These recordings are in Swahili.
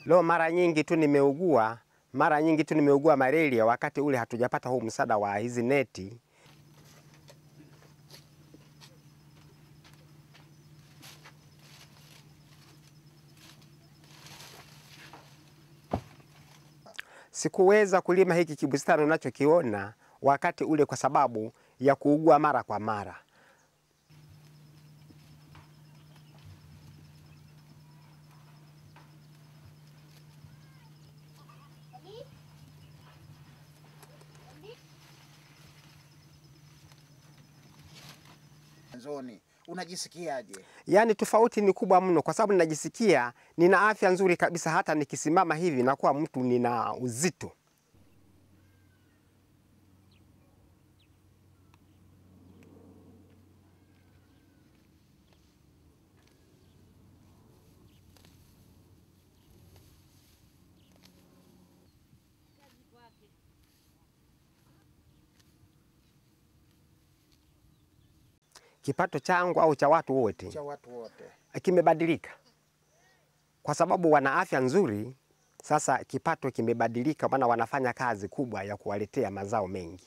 Leo mara nyingi tu nimeugua, mara nyingi tu nimeugua malaria wakati ule hatujapata huu msaada wa hizi neti. Sikuweza kulima hiki kibustani unachokiona wakati ule kwa sababu ya kuugua mara kwa mara. Mwanzoni unajisikiaje? Yaani tofauti ni kubwa mno, kwa sababu ninajisikia nina afya nzuri kabisa. Hata nikisimama hivi nakuwa mtu nina uzito. Kipato changu au cha watu wote Cha watu wote kimebadilika kwa sababu wana afya nzuri. Sasa kipato kimebadilika, maana wanafanya kazi kubwa ya kuwaletea mazao mengi.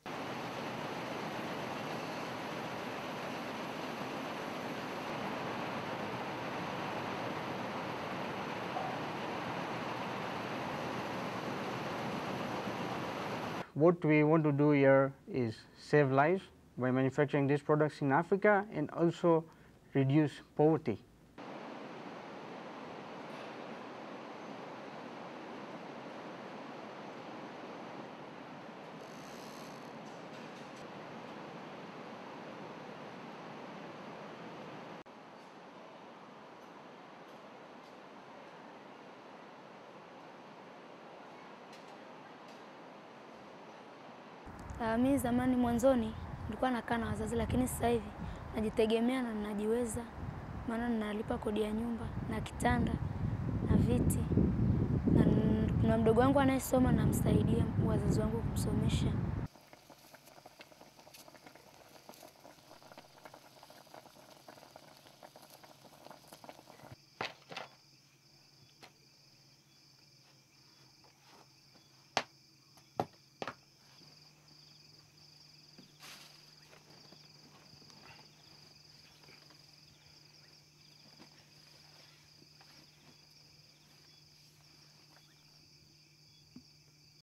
What we want to do here is save lives by manufacturing these products in Africa and also reduce poverty. Uh, mi zamani mwanzoni nilikuwa nakaa na wazazi, lakini sasa hivi najitegemea na najiweza, maana ninalipa kodi ya nyumba na kitanda na viti na n- kuna mdogo wangu anayesoma, namsaidia wazazi wangu kumsomesha.